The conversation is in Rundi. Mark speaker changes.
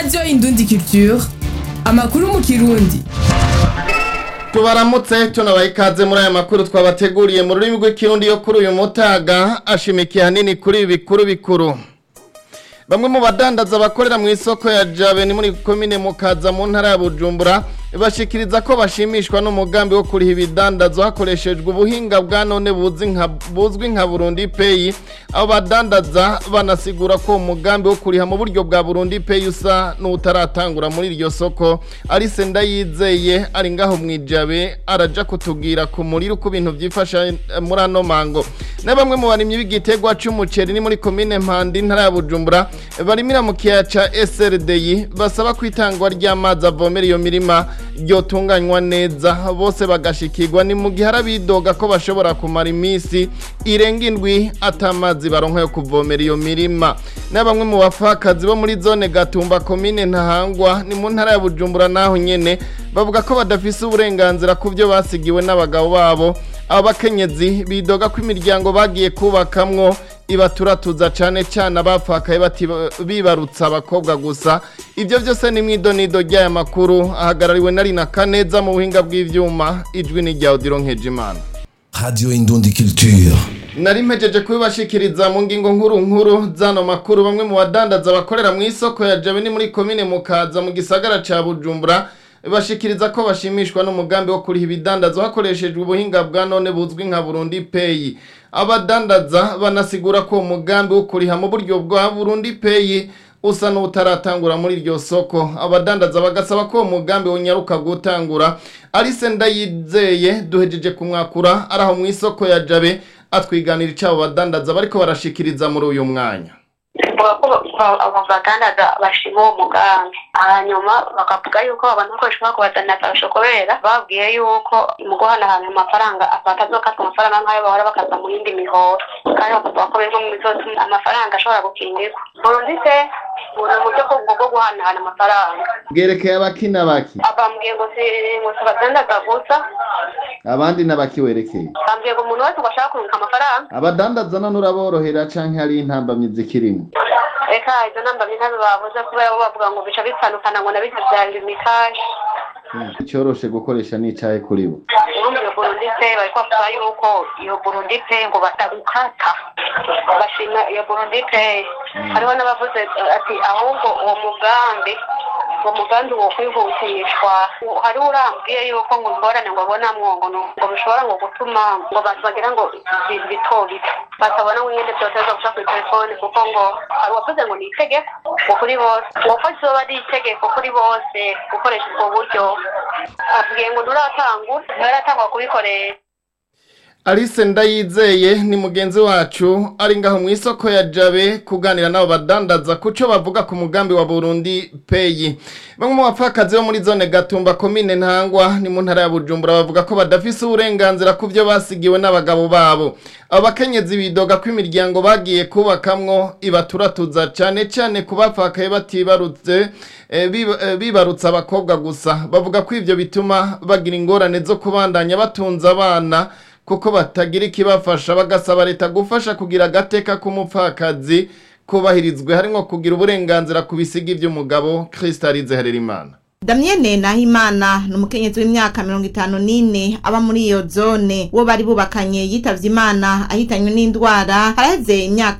Speaker 1: radiyo indundi culture amakuru mu kirundi
Speaker 2: tubaramutse tunabaha ikaze muri aya makuru twabateguriye mu rurimi rw'ikirundi yo kuri uyu mutaga ashimikiye hanini kuri ibi bikuru bikuru bamwe mu badandaza bakorera mu isoko ya jabe ni muri komine mukaza mu ntara ya bujumbura bashikiriza ko bashimishwa n'umugambi wo kuriha ibidandazwa hakoreshejwe ubuhinga bwa none buzwi nka buzwi nka Burundi Pay abo badandaza banasigura ko umugambi wo kuriha mu buryo bwa Burundi Pay usa n'utaratangura muri iryo soko Alice Ndayizeye ari ngaho mwijabe araja kutubwira ku muriro uko ibintu byifasha muri ano mango na bamwe mu barimyi b'igitegwa c'umuceri ni muri komine Mpanda intara ya Bujumbura barimira mu kiyaya ca SRDI basaba kwitangwa ry'amazi avomera iyo mirima ryotunganywa neza bose bagashikirwa ni mu gihe arabidoga ko bashobora kumara iminsi irenga indwi atamazi baronka yo kuvomera iyo mirima na bamwe mu bapfakazi bo muri zone Gatumba komine Ntahangwa ni mu ntara ya Bujumbura naho nyene bavuga ko badafise uburenganzira ku byo basigiwe n'abagabo babo abo bakenyezi bidoga ko imiryango bagiye kubakamwo ibaturatuza cane cane abapfakaye bibarutsa abakobwa gusa ivyo vyose ni mwidonido ry'aya makuru ahagarariwe na Rina Kaneza mu buhinga bw'ivyuma ijwi ni rya Odilo Nkejimana
Speaker 3: Radio Indundi Culture.
Speaker 2: nari mpejeje kubibashikiriza mu ngingo nkuru nkuru zano makuru bamwe mu badandaza bakorera mu isoko ya Jabe ni muri komine Mukaza mu gisagara ca Bujumbura bashikiriza ko bashimishwa n'umugambi wo kuriha ibidandazwa hakoreshejwe ubuhinga bwa none buzwi nka Burundi Pay abadandaza banasigura ko umugambi wo kuriha mu buryo bwa Burundi Pay usa n'utaratangura muri iryo soko abadandaza bagasaba ko umugambi unyaruka gutangura Alice Ndayizeye duhejeje kumwakura araho mu isoko ya Jabe atwiganira icyo abo badandaza bariko barashikiriza muri uyu mwanya
Speaker 4: bavuga ko abo badandaza bashima uwo mugambi hanyuma bakavuga yuko abantu bakoresha umwaka badandaza bashobora babwiye yuko mu guhanahana amafaranga batazokatwa amafaranga nk'ayo bahora bakaza mu yindi mihoro kandi bakavuga ko bimwe mu zose amafaranga ashobora gukingirwa burundi se buri uburyo bwo guhanahana amafaranga
Speaker 2: bwerekeye abakina baki
Speaker 4: bambwiye ngo si ngo si abadandaza gusa
Speaker 2: abandi n'abakiwerekeye
Speaker 4: bambwiye ngo umuntu wese ngo ashaka kurunga amafaranga
Speaker 2: abadandaza none uraborohera canke hari intambamyi zikirimo
Speaker 4: reka izo nambamyi ntabe bavuze kubera bo bavuga ngo bica bitandukana ngo na bita bya limitaje
Speaker 2: icyoroshe gukoresha n'icahe kuri bo
Speaker 4: urumva iyo burundi pe bari bavuga yuko iyo burundi pe ngo batabukata bashima iyo burundi pe hariho n'abavuze ati ahubwo uwo mugambi uwo mugambi wo kwihutishwa hariho urambwiye yuko ngo ingorane ngo abonamwo ngo ngo bishobora ngo gutuma ngo abantu bagira ngo ibintu bito bito batabona ngo nyine byoteza guca kuri telefone kuko ngo hari uwavuze ngo ni itegeko ngo kuri bose uwako kizoba ari itegeko kuri bose gukoresha ubwo buryo abwiye ngo nturatangura nturatangwa kubikoresha
Speaker 2: Alice Ndayizeye ni mugenzi wacu ari ngaho mu isoko ya Jabe kuganira nabo badandaza kuco bavuga ku mugambi wa Burundi Pay. Bamwe mu bapfakazi bo muri zone Gatumba komine Ntangwa ni mu ntara ya Bujumbura bavuga ko badafise uburenganzira ku byo basigiwe n'abagabo babo. Abo bakenyezi bidoga ko imiryango bagiye kubakamwo ibaturatuza cane cane ku bapfakaye batibarutse e, biba- e, bibarutsa abakobwa gusa. Bavuga ko ivyo bituma bagira ingorane zo kubandanya batunza abana kuko batagira ikibafasha bagasaba leta gufasha kugira agateka k'umupfakazi kubahirizwe harimo kugira uburenganzira ku bisiga iby'umugabo Kristalize Harerimana
Speaker 5: Damienne Nahimana ni umukenyezi w'imyaka mirongo itanu n'ine aba muri iyo zone uwo bari bubakanye yitavye imana ahitanywe n'indwara haraheze imyaka